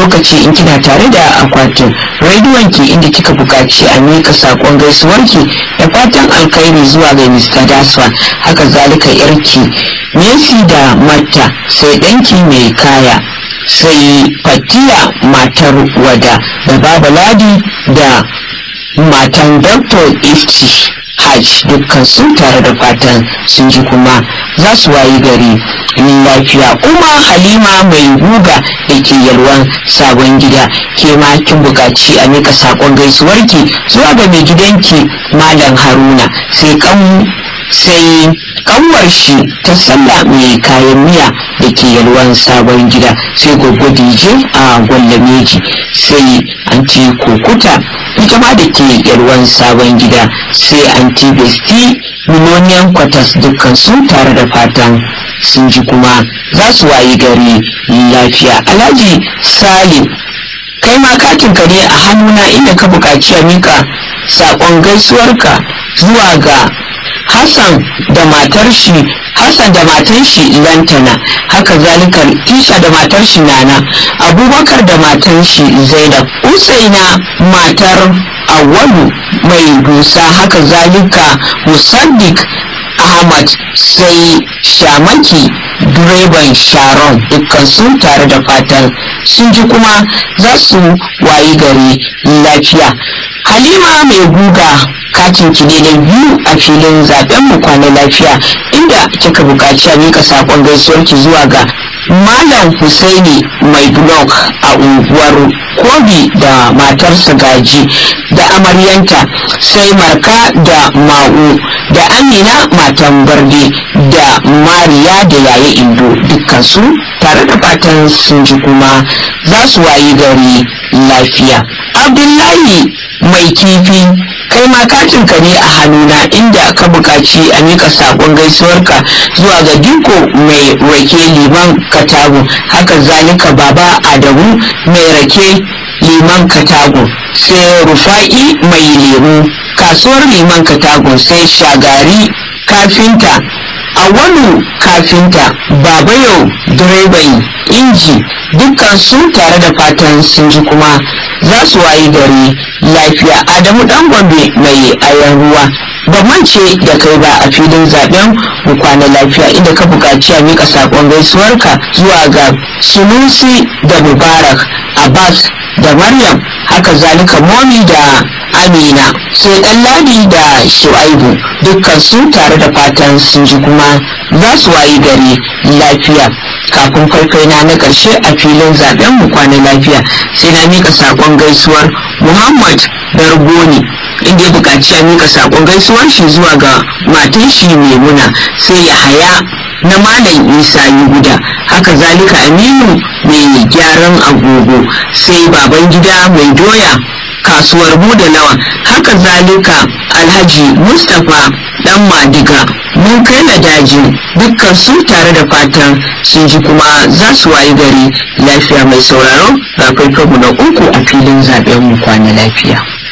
lokaci in kina tare da akwatin rediyon ki inda kika buƙaci a miƙa saƙon gaisuwarki da fatan alkhairi zuwa ga Mr. Daswa haka zalika yarki Messi da Matta sai ɗanki mai kaya sai Fatiya matar wada da Baba Ladi da matan Dr. Ifti Hajj dukkan sun tare da fatan sun ji kuma za su wayi gari lafiya kuma halima mai guga da ke yalwan sabon gida ke ma kin buƙaci a mika saƙon gaisuwarki zuwa ga mai gidanki malam haruna sai kan sai kanwar shi ta sallah mai kayan miya da ke yalwan sabon gida sai gogo dije a gwallameji sai anti kokuta ita ma da ke yalwan sabon gida sai anti besti miloniyan kwatas dukkan sun tare da fatan sun ji kuma za su wayi gari lafiya alhaji salim kai ma katinka ne a hannuna inda ka buƙaci a mika saƙon gaisuwarka zuwa ga Hassan da matar shi Hassan da matar shi Lantana haka zalika Isha da matar shi Nana Abubakar da matar shi Zainab Usaina matar Awalu mai dusa haka zalika Musaddiq Ahmad sai Shamaki direban Sharon dukkan sun tare da fatan sun ji kuma za su wayi gari lafiya Halima mai guga katin ki ne na biyu a filin zaben mu kwana lafiya inda kika buƙaci a mika sakon gaisuwar ki zuwa ga Malam Husaini mai blog a unguwar Kobi da matarsa gaji da amaryanta sai Marka da Ma'u da Amina matan Barde da Mariya da Yaye Indo dukkan su tare da fatan sun ji kuma za su wayi gari lafiya. Abdullahi mai kifi kai ma katinka ne a hannuna inda ka buƙaci a mika saƙon gaisuwarka zuwa ga diko mai rake liman katago haka zalika baba adamu mai rake liman katago sai rufa'i mai lemu kasuwar liman katago sai shagari kafinta awalu kafinta babayo direban inji dukkan su tare da fatan sun ji kuma za su wayi gari lafiya adamu dan gombe mai ayan ruwa ba mance da kai ba a filin zaben mu kwana lafiya inda ka buƙaci a mika saƙon gaisuwarka zuwa ga sunusi da mubarak abbas da maryam haka zalika momi da amina sai ɗanladi da shu'aibu dukkan su tare da fatan sun ji kuma za su wayi gari lafiya kafin farfaina na ƙarshe a filin zaben mu kwana lafiya sai na mika saƙon gaisuwar muhammad dargoni inda ya buƙaci a mika saƙon gaisuwar shi zuwa ga matan shi maimuna sai ya haya na malam isa guda haka zalika aminu mai gyaran agogo sai baban gida mai doya kasuwar buda nawa haka zalika alhaji mustapha dan madiga mun kai na daji dukkan su tare da fatan sun ji kuma za su wayi gari lafiya mai sauraro ga mu na uku a filin zaben mu kwana lafiya